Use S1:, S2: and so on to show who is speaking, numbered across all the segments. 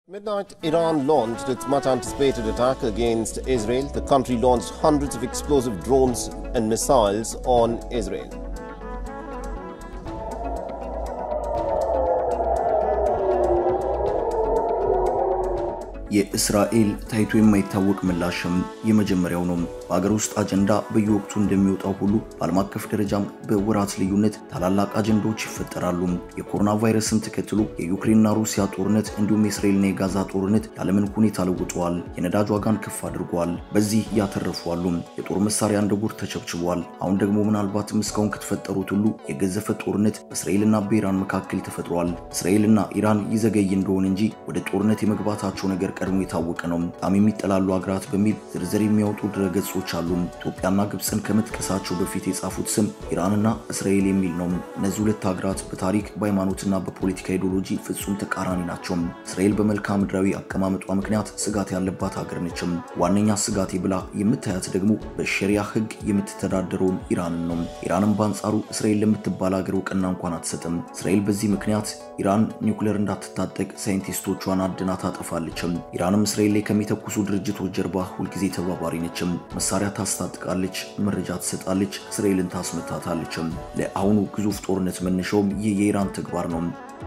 S1: Midnight, Iran launched its much anticipated attack against Israel. The country launched hundreds of explosive drones and missiles on Israel.
S2: የእስራኤል ታይቶ የማይታወቅ ምላሽም የመጀመሪያው ነው። በአገር ውስጥ አጀንዳ በየወቅቱ እንደሚወጣው ሁሉ በዓለም አቀፍ ደረጃም በወራት ልዩነት ታላላቅ አጀንዳዎች ይፈጠራሉ። የኮሮና ቫይረስን ተከትሎ የዩክሬንና ሩሲያ ጦርነት እንዲሁም የእስራኤልና የጋዛ ጦርነት የዓለምን ሁኔታ ለውጠዋል። የነዳጅ ዋጋን ከፍ አድርገዋል። በዚህ ያተረፉ አሉ። የጦር መሳሪያ እንደ ጉር ተቸብችቧል። አሁን ደግሞ ምናልባትም እስካሁን ከተፈጠሩት ሁሉ የገዘፈ ጦርነት በእስራኤልና በኢራን መካከል ተፈጥሯል። እስራኤልና ኢራን ይዘገይ እንደሆነ እንጂ ወደ ጦርነት የመግባታቸው ነገር ቀድሞ የታወቀ ነው። በጣም የሚጠላሉ ሀገራት በሚል ዝርዝር የሚያወጡ ድረገጾች አሉ። ኢትዮጵያና ግብፅን ከመጥቀሳቸው በፊት የጻፉት ስም ኢራንና እስራኤል የሚል ነው። እነዚህ ሁለት ሀገራት በታሪክ በሃይማኖትና በፖለቲካ ኢዲዮሎጂ ፍጹም ተቃራኒ ናቸው። እስራኤል በመልክዓ ምድራዊ አቀማመጧ ምክንያት ስጋት ያለባት ሀገር ነችም። ዋነኛ ስጋቴ ብላ የምታያት ደግሞ በሸሪያ ሕግ የምትተዳደረውን ኢራንን ነው። ኢራንም በአንጻሩ እስራኤል ለምትባል ሀገር እውቅና እንኳን አትሰጥም። እስራኤል በዚህ ምክንያት ኢራን ኒውክሌር እንዳትታጠቅ ሳይንቲስቶቿን አድና ታጠፋለችም። ኢራንም እስራኤል ላይ ከሚተኩሱ ድርጅቶች ጀርባ ሁልጊዜ ተባባሪ ነችም። መሳሪያ ታስታጥቃለች፣ መረጃ ትሰጣለች፣ እስራኤልን ታስመታታለችም። ለአሁኑ ግዙፍ ጦርነት መነሻውም ይህ የኢራን ተግባር ነው።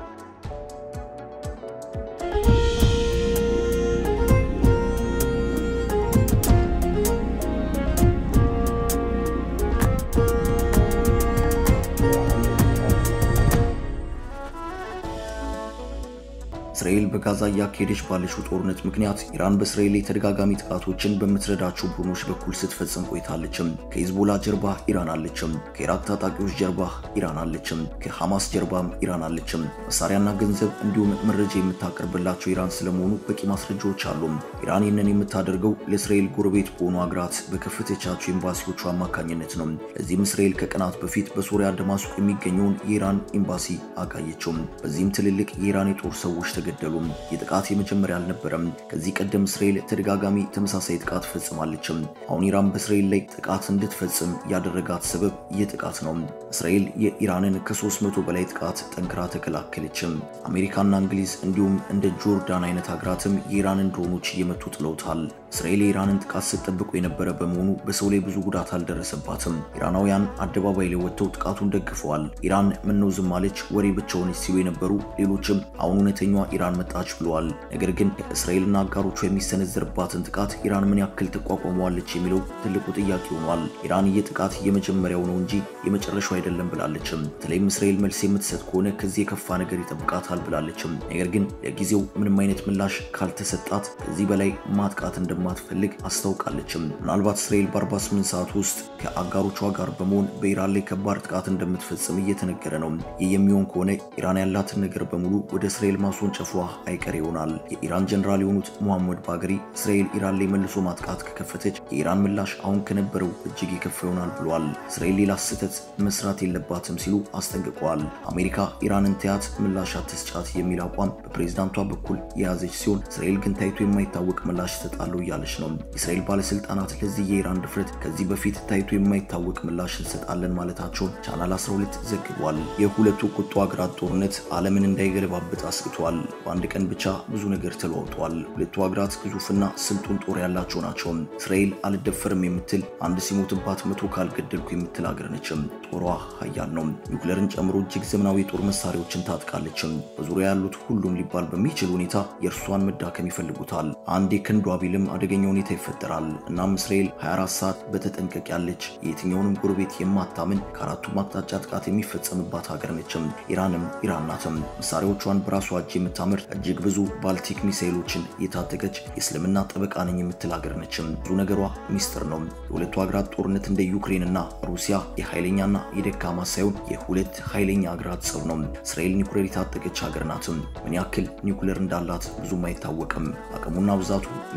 S2: እስራኤል በጋዛ እያካሄደች ባለችው ጦርነት ምክንያት ኢራን በእስራኤል ላይ ተደጋጋሚ ጥቃቶችን በምትረዳቸው ቡድኖች በኩል ስትፈጽም ቆይታለችም። ከሂዝቦላ ጀርባ ኢራን አለችም። ከኢራቅ ታጣቂዎች ጀርባ ኢራን አለችም። ከሐማስ ጀርባም ኢራን አለችም። መሳሪያና ገንዘብ እንዲሁም መረጃ የምታቀርብላቸው ኢራን ስለመሆኑ በቂ ማስረጃዎች አሉ። ኢራን ይህንን የምታደርገው ለእስራኤል ጎረቤት በሆኑ ሀገራት በከፈተቻቸው ኤምባሲዎቹ አማካኝነት ነው። ለዚህም እስራኤል ከቀናት በፊት በሶሪያ ደማስቆ የሚገኘውን የኢራን ኤምባሲ አጋየችው። በዚህም ትልልቅ የኢራን የጦር ሰዎች ተገደሉ። የጥቃት የመጀመሪያ አልነበረም። ከዚህ ቀደም እስራኤል ተደጋጋሚ ተመሳሳይ ጥቃት ፈጽማለችም። አሁን ኢራን በእስራኤል ላይ ጥቃት እንድትፈጽም ያደረጋት ሰበብ ይህ ጥቃት ነው። እስራኤል የኢራንን ከ300 በላይ ጥቃት ጠንክራ ተከላከለችም። አሜሪካና እንግሊዝ እንዲሁም እንደ ጆርዳን አይነት ሀገራትም የኢራንን ድሮኖች እየመቱ ጥለውታል። እስራኤል የኢራንን ጥቃት ስትጠብቁ የነበረ በመሆኑ በሰው ላይ ብዙ ጉዳት አልደረሰባትም። ኢራናውያን አደባባይ ላይ ወጥተው ጥቃቱን ደግፈዋል። ኢራን ምነው ዝም አለች ወሬ ብቻ ሆነች ሲሉ የነበሩ ሌሎችም አሁን እውነተኛዋ ኢራን መጣች ብለዋል። ነገር ግን እስራኤልና አጋሮቿ የሚሰነዘርባትን ጥቃት ኢራን ምን ያክል ትቋቋመዋለች የሚለው ትልቁ ጥያቄ ሆኗል። ኢራን ይህ ጥቃት የመጀመሪያው ነው እንጂ የመጨረሻው አይደለም ብላለችም። በተለይም እስራኤል መልስ የምትሰጥ ከሆነ ከዚህ የከፋ ነገር ይጠብቃታል ብላለችም። ነገር ግን ለጊዜው ምንም አይነት ምላሽ ካልተሰጣት ከዚህ በላይ ማጥቃት እንደማትፈልግ አስታውቃለችም። ምናልባት እስራኤል በ48 ሰዓት ውስጥ ከአጋሮቿ ጋር በመሆን በኢራን ላይ ከባድ ጥቃት እንደምትፈጽም እየተነገረ ነው። ይህ የሚሆን ከሆነ ኢራን ያላትን ነገር በሙሉ ወደ እስራኤል ማስወንጨፏ አይቀር ይሆናል። የኢራን ጀነራል የሆኑት ሙሐመድ ባገሪ እስራኤል ኢራን ላይ መልሶ ማጥቃት ከከፈተች የኢራን ምላሽ አሁን ከነበረው እጅግ የከፋ ይሆናል ብለዋል። እስራኤል ሌላ ስህተት መስራት የለባትም ሲሉ አስጠንቅቀዋል። አሜሪካ ኢራንን ተያት ምላሽ አትስጫት የሚል አቋም በፕሬዝዳንቷ በኩል የያዘች ሲሆን እስራኤል ግን ታይቶ የማይታወቅ ምላሽ ትሰጣለሁ እያለች ነው። የእስራኤል ባለስልጣናት ለዚህ የኢራን ድፍረት ከዚህ በፊት ታይቶ የማይታወቅ ምላሽ እንሰጣለን ማለታቸውን ቻናል 12 ዘግቧል። የሁለቱ ቁጡ ሀገራት ጦርነት ዓለምን እንዳይገለባብጥ አስግቷል። በአንድ ቀን ብቻ ብዙ ነገር ተለዋውጧል። ሁለቱ ሀገራት ግዙፍና ስልጡን ጦር ያላቸው ናቸው። እስራኤል አልደፈርም የምትል አንድ ሲሞትባት መቶ ካልገደልኩ የምትል ሀገር ነችም። ጦሯ ሀያል ነው። ኒውክለርን ጨምሮ እጅግ ዘመናዊ የጦር መሳሪያዎችን ታጥቃለችም። በዙሪያ ያሉት ሁሉም ሊባል በሚችል ሁኔታ የእርሷን መዳከም ይፈልጉታል። አንድ የክንዷ ቢልም አደገኛ ሁኔታ ይፈጠራል። እናም እስራኤል 24 ሰዓት በተጠንቀቅ ያለች የትኛውንም ጎረቤት የማታምን ከአራቱም አቅጣጫ ጥቃት የሚፈጸምባት ሀገር ነችም። ኢራንም ኢራን ናትም። መሳሪያዎቿን በራሷ እጅ የምታምር እጅግ ብዙ ባልቲክ ሚሳይሎችን የታጠቀች የእስልምና ጠበቃ ነኝ የምትል ሀገር ነችም። ብዙ ነገሯ ሚስጥር ነው። የሁለቱ ሀገራት ጦርነት እንደ ዩክሬንና ሩሲያ የኃይለኛና የደካማ ሳይሆን የሁለት ኃይለኛ ሀገራት ጸብ ነው። እስራኤል ኒውክሌር የታጠቀች ሀገር ናትም። ምን ያክል ኒውክሌር እንዳላት ብዙም አይታወቅም። አቅሙና ብዛቱ ሚስጥር ነው።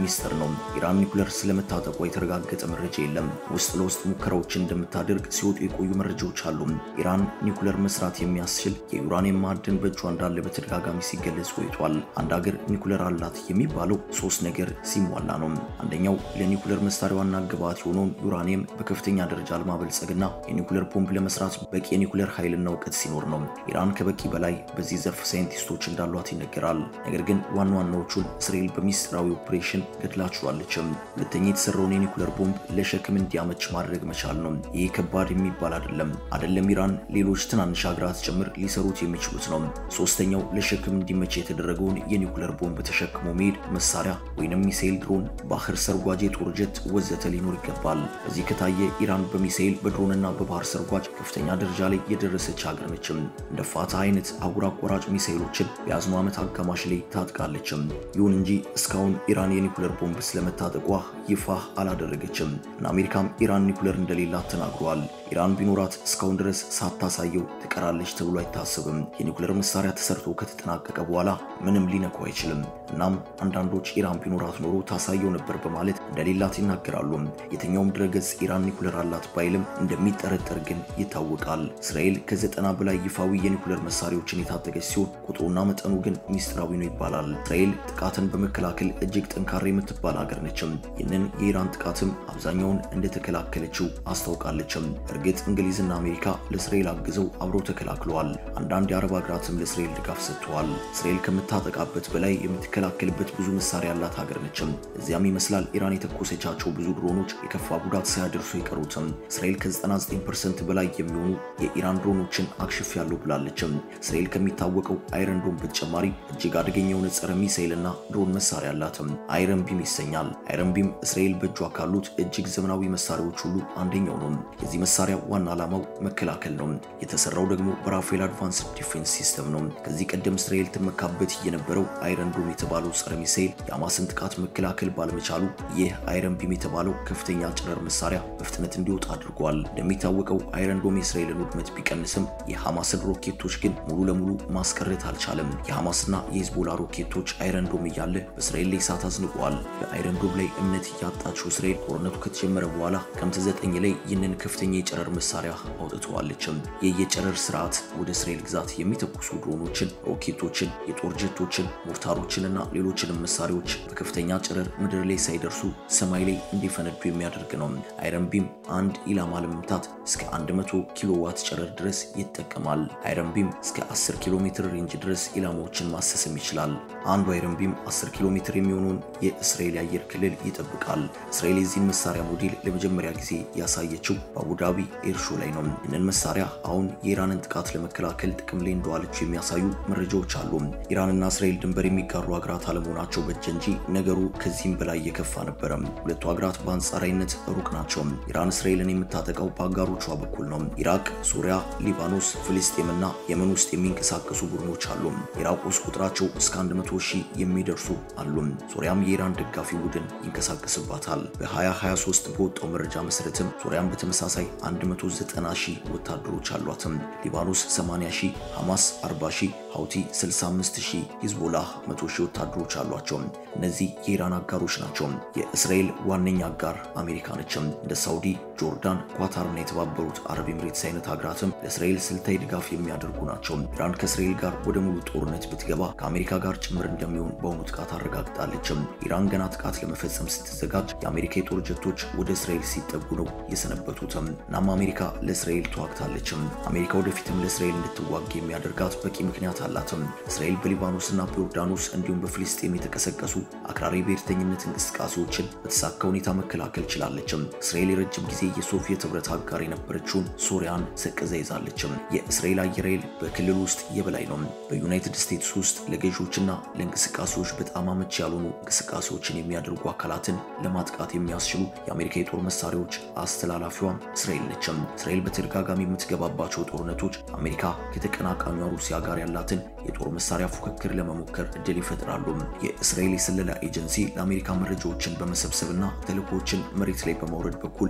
S2: ነው። ኢራን ኒኩለር ስለመታጠቋ የተረጋገጠ መረጃ የለም። ውስጥ ለውስጥ ሙከራዎችን እንደምታደርግ ሲወጡ የቆዩ መረጃዎች አሉ። ኢራን ኒኩለር መስራት የሚያስችል የዩራኒየም ማዕድን በእጇ እንዳለ በተደጋጋሚ ሲገለጽ ቆይቷል። አንድ ሀገር ኒኩለር አላት የሚባለው ሶስት ነገር ሲሟላ ነው። አንደኛው ለኒኩለር መሳሪያ ዋና ግብዓት የሆነውን ዩራኒየም በከፍተኛ ደረጃ ለማበልጸግና የኒኩለር ቦምብ ለመስራት በቂ የኒኩለር ኃይልና እውቀት ሲኖር ነው። ኢራን ከበቂ በላይ በዚህ ዘርፍ ሳይንቲስቶች እንዳሏት ይነገራል። ነገር ግን ዋና ዋናዎቹን እስራኤል በሚስጥራዊ ኦፕሬሽን ገድላችኋለችም። ሁለተኛ የተሰራውን የኒኩለር ቦምብ ለሸክም እንዲያመች ማድረግ መቻል ነው። ይህ ከባድ የሚባል አይደለም አይደለም ኢራን ሌሎች ትናንሽ ሀገራት ጭምር ሊሰሩት የሚችሉት ነው። ሶስተኛው ለሸክም እንዲመች የተደረገውን የኒኩለር ቦምብ ተሸክሞ መሄድ መሳሪያ ወይንም ሚሳኤል፣ ድሮን፣ ባህር ሰርጓጅ፣ የጦር ጀት ወዘተ ሊኖር ይገባል። እዚህ ከታየ ኢራን በሚሳኤል በድሮንና በባህር ሰርጓጅ ከፍተኛ ደረጃ ላይ የደረሰች ሀገር ነችም። እንደ ፋታ አይነት አህጉር አቋራጭ ሚሳኤሎችን በያዝነው ዓመት አጋማሽ ላይ ታጥቃለችም። ይሁን እንጂ እስካሁን ኢራን የኒኩለር ቦምብ ስለመታጠቋ ይፋ አላደረገችም እና አሜሪካም ኢራን ኒኩለር እንደሌላት ተናግረዋል። ኢራን ቢኖራት እስካሁን ድረስ ሳታሳየው ትቀራለች ተብሎ አይታሰብም። የኒኩለር መሳሪያ ተሰርቶ ከተጠናቀቀ በኋላ ምንም ሊነኩ አይችልም። እናም አንዳንዶች ኢራን ቢኖራት ኖሮ ታሳየው ነበር በማለት እንደሌላት ይናገራሉ። የትኛውም ድረገጽ ኢራን ኒኩለር አላት ባይልም እንደሚጠረጠር ግን ይታወቃል። እስራኤል ከዘጠና በላይ ይፋዊ የኒኩለር መሳሪያዎችን የታጠቀች ሲሆን ቁጥሩና መጠኑ ግን ሚስጥራዊ ነው ይባላል። እስራኤል ጥቃትን በመከላከል እጅግ ጠንካራ የምትባል ሀገር ነችም። ይህንን የኢራን ጥቃትም አብዛኛውን እንደተከላከለችው አስታውቃለችም። እርግጥ እንግሊዝና አሜሪካ ለእስራኤል አግዘው አብረው ተከላክለዋል። አንዳንድ የአረብ ሀገራትም ለእስራኤል ድጋፍ ሰጥተዋል። እስራኤል ከምታጠቃበት በላይ የምትከላከልበት ብዙ መሳሪያ ያላት ሀገር ነችም። እዚያም ይመስላል ኢራን የተኮሰቻቸው ብዙ ድሮኖች የከፋ ጉዳት ሳያደርሱ የቀሩትም። እስራኤል ከ99% በላይ የሚሆኑ የኢራን ድሮኖችን አክሽፍ ያለው ብላለችም። እስራኤል ከሚታወቀው አይረን ዶም በተጨማሪ እጅግ አደገኛ የሆነ ጸረ ሚሳኤልና ድሮን መሳሪያ አላትም። አይረን ቢም ይሰኛል። አይረን ቢም እስራኤል በእጇ ካሉት እጅግ ዘመናዊ መሳሪያዎች ሁሉ አንደኛው ነው። የዚህ መሳሪያ ዋና ዓላማው መከላከል ነው። የተሰራው ደግሞ በራፋኤል አድቫንስድ ዲፌንስ ሲስተም ነው። ከዚህ ቀደም እስራኤል ትመካበት የነበረው አይረን ዶም የተባለው ጸረ ሚሳኤል የሐማስን ጥቃት መከላከል ባለመቻሉ ይህ አይረን ቢም የተባለው ከፍተኛ ጨረር መሳሪያ በፍጥነት እንዲወጣ አድርጓል። እንደሚታወቀው አይረን ዶም የእስራኤልን ውድመት ቢቀንስም የሐማስን ሮኬቶች ግን ሙሉ ለሙሉ ማስቀረት አልቻለም። የሐማስና የሂዝቦላ ሮኬቶች አይረን ዶም እያለ በእስራኤል ላይ እሳት አዝንበዋል። በአይረን ዶም ላይ እምነት እያጣችው እስራኤል ጦርነቱ ከተጀመረ በኋላ ክረምት ዘጠኝ ላይ ይህንን ከፍተኛ የጨረር መሳሪያ አውጥተዋለችም። ይህ የጨረር ስርዓት ወደ እስራኤል ግዛት የሚተኩሱ ድሮኖችን፣ ሮኬቶችን፣ የጦር ጀቶችን፣ ሞርታሮችንና ሌሎችንም መሳሪያዎች በከፍተኛ ጨረር ምድር ላይ ሳይደርሱ ሰማይ ላይ እንዲፈነዱ የሚያደርግ ነው። አይረን ቢም አንድ ኢላማ ለመምታት እስከ 100 ኪሎ ዋት ጨረር ድረስ ይጠቀማል። አይረን ቢም እስከ 10 ኪሎ ሜትር ሬንጅ ድረስ ኢላማዎችን ማሰስም ይችላል። አንዱ አይረን ቢም 10 ኪሎ ሜትር የሚሆነውን የእስራኤል የአየር ክልል ይጠብቃል። እስራኤል የዚህን መሳሪያ ሞዴል ለመጀመሪያ ጊዜ ያሳየችው በአቡዳቢ ኤርሾ ላይ ነው። ይህንን መሳሪያ አሁን የኢራንን ጥቃት ለመከላከል ጥቅም ላይ እንደዋለችው የሚያሳዩ መረጃዎች አሉ። ኢራንና እስራኤል ድንበር የሚጋሩ ሀገራት አለመሆናቸው በጀ እንጂ ነገሩ ከዚህም በላይ የከፋ ነበረም። ሁለቱ ሀገራት በአንጻራዊነት ሩቅ ናቸው። ኢራን እስራኤልን የምታጠቃው በአጋሮቿ በኩል ነው። ኢራቅ፣ ሱሪያ፣ ሊባኖስ፣ ፍልስጤምና የመን ውስጥ የሚንቀሳቀሱ ቡድኖች አሉ። ኢራቅ ውስጥ ቁጥራቸው እስከ 100 ሺህ የሚደርሱ አሉ። ሱሪያም የኢራን ደጋፊ ቡድን ይንቀሳቀስባታል። በ2023 በወጣው መረጃ መሰረትም ሱሪያም በተመሳሳይ 190 ሺህ ወታደሮች አሏትም። ሊባኖስ 80 ሺህ፣ ሐማስ 40 ሺህ፣ ሀውቲ 65 ሺህ፣ ሂዝቦላህ 100 ሺህ ወታደሮች አሏቸው። እነዚህ የኢራን አጋሮች ናቸው። የእስራኤል ዋነኛ አጋር አሜሪካ ነችም። እንደ ሳውዲ፣ ጆርዳን፣ ኳታርና የተባበሩት አረብ ኤምሬትስ አይነት ሀገራትም ለእስራኤል ስልታዊ ድጋፍ የሚያደርጉ ናቸው። ኢራን ከእስራኤል ጋር ወደ ሙሉ ጦርነት ብትገባ ከአሜሪካ ጋር ጭምር እንደሚሆን በአሁኑ ጥቃት አረጋግጣለችም። ኢራን ገና ጥቃት ለመፈጸም ስትዘጋጅ የአሜሪካ የጦር ጀቶች ወደ እስራኤል ሲጠጉ ነው የሰነበቱትም። እናም አሜሪካ ለእስራኤል ተዋግታለችም። አሜሪካ ወደፊትም ለእስራኤል እንድትዋግ የሚያደርጋት በቂ ምክንያት አላትም። እስራኤል በሊባኖስና በዮርዳኖስ እንዲሁም በፍልስጤም የተቀሰቀሱ አክራሪ ብሔርተኝነት እንቅስቃሴዎችን በተሳካ ሁኔታ መከላከል ችላለችም። እስራኤል የረጅም ጊዜ የሶቪየት ህብረት አጋር የነበረችውን ሶሪያን ሰቅዛ ይዛለችም። የእስራኤል አየር ኃይል በክልል ውስጥ የበላይ ነው። በዩናይትድ ስቴትስ ውስጥ ለገዢዎችና ለእንቅስቃሴዎች በጣም አመቺ ያልሆኑ እንቅስቃሴዎችን የሚያደርጉ አካላትን ለማጥቃት የሚያስችሉ የአሜሪካ የጦር መሳሪያዎች አስተላላፊዋም እስራኤል ነችም። እስራኤል በተደጋጋሚ የምትገባባቸው ጦርነቶች አሜሪካ ከተቀናቃኟ ሩሲያ ጋር ያላትን የጦር መሳሪያ ፉክክር ለመሞከር እድል ይፈጥራሉ። የእስራኤል የስለላ ኤጀንሲ ለአሜሪካ መረጃዎችን በመሰብሰብና ተልእኮችን መሬት ላይ በማውረድ በኩል የቀን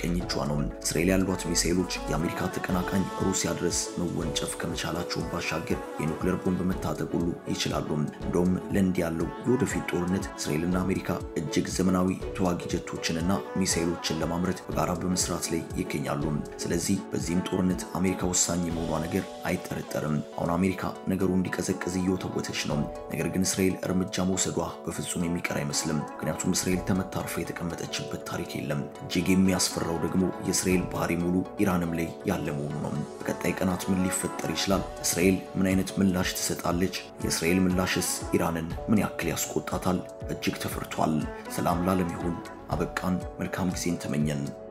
S2: የቀኝ እጇ ነው። እስራኤል ያሏት ሚሳኤሎች የአሜሪካ ተቀናቃኝ ሩሲያ ድረስ መወንጨፍ ከመቻላቸው ባሻገር የኒውክሌር ቦምብ መታጠቅ ሁሉ ይችላሉ። እንደውም ለእንዲህ ያለው የወደፊት ጦርነት እስራኤልና አሜሪካ እጅግ ዘመናዊ ተዋጊ ጀቶችንና ሚሳኤሎችን ለማምረት በጋራ በመስራት ላይ ይገኛሉ። ስለዚህ በዚህም ጦርነት አሜሪካ ወሳኝ የመሆኗ ነገር አይጠረጠርም። አሁን አሜሪካ ነገሩ እንዲቀዘቅዝ እየወተወተች ነው። ነገር ግን እስራኤል እርምጃ መውሰዷ በፍጹም የሚቀር አይመስልም። ምክንያቱም እስራኤል ተመታርፋ የተቀመጠችበት ታሪክ የለም። እጅግ የሚያስፈራው ደግሞ የእስራኤል ባህሪ ሙሉ ኢራንም ላይ ያለ መሆኑ ነው። በቀጣይ ቀናት ምን ሊፈጠር ይችላል? እስራኤል ምን አይነት ምላሽ ትሰጣለች? የእስራኤል ምላሽስ ኢራንን ምን ያክል ያስቆጣታል? እጅግ ተፈርቷል። ሰላም ላለም ይሁን። አበቃን። መልካም ጊዜን ተመኘን።